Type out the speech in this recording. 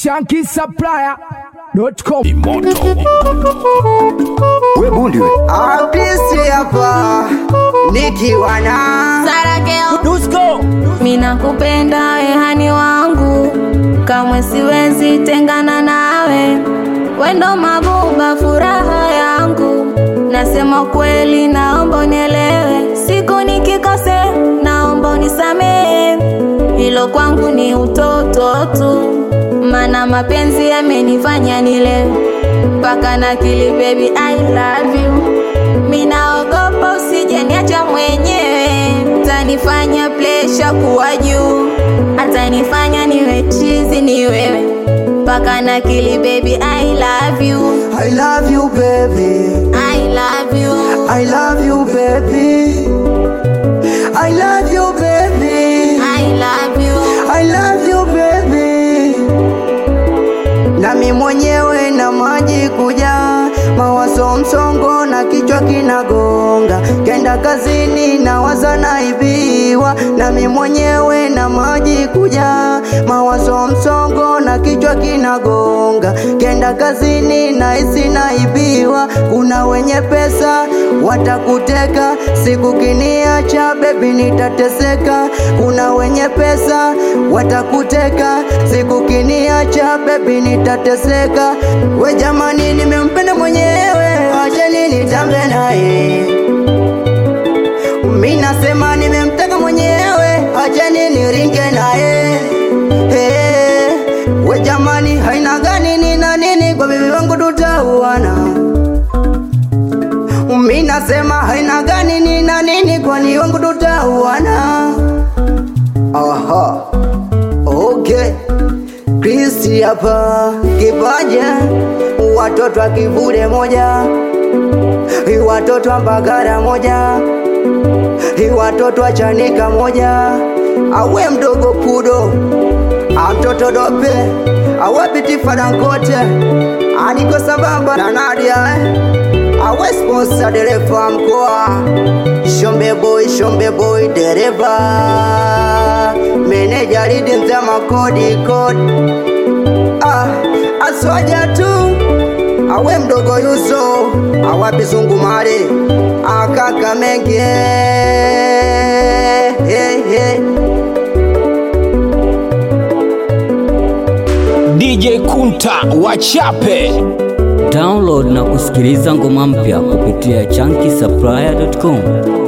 shankisupplier.com. We bundi we. Abisi hapa nikiwa na Sarakeo, mina kupenda ehani wangu, kamwe siwezi tengana nawe, wendo mabuba, furaha yangu. Nasema kweli, naomba unielewe, siku nikikose, naomba unisamehe, hilo kwangu ni utoto tu, mana mapenzi yamenifanya nilewe mpaka na kili, baby I love you Minaogopa usije niacha mwenyewe, tanifanya plesha kuwa juu, atanifanya niwe chizi ni wewe mpaka na kili baby I love you, I love you baby I love you, I love you baby I love you baby I love you, I love you baby Nami mwenyewe na maji kuja mawazo msongo na kichwa kinagonga kenda kazini na waza naibiwa nami mwenyewe na maji kuja mawazo msongo na kichwa kinagonga kenda kazini na isi naibiwa kuna wenye pesa watakuteka siku kiniacha bebi nitateseka kuna wenye pesa watakuteka siku kiniacha bebi nitateseka we jamani nimempenda mwenyewe acheni nitambe naye mi nasema nimemtaka mwenyewe acheni niringe naye hey, we jamani haina gani nina nini kwa bibi wangu tutauana mi nasema haina gani nina nini kwani wangu tutauana aha okay Kristi hapa kipaja watoto wa kivule moja watoto wa Mbagara moja watoto wa Chanika moja awe mdogo pudo amtoto dope awe pitifa dangote aniko sambamba na Nadia eh? awe sponsor dereva mkoa Shombe boy, Shombe boy dereva meneja lidi mzama kodi kodi ah, aswaja tu awe mdogo yuso awapi zungumare akaka mengi hey, hey. DJ Kunta wachape Download na kusikiliza ngoma mpya kupitia chunky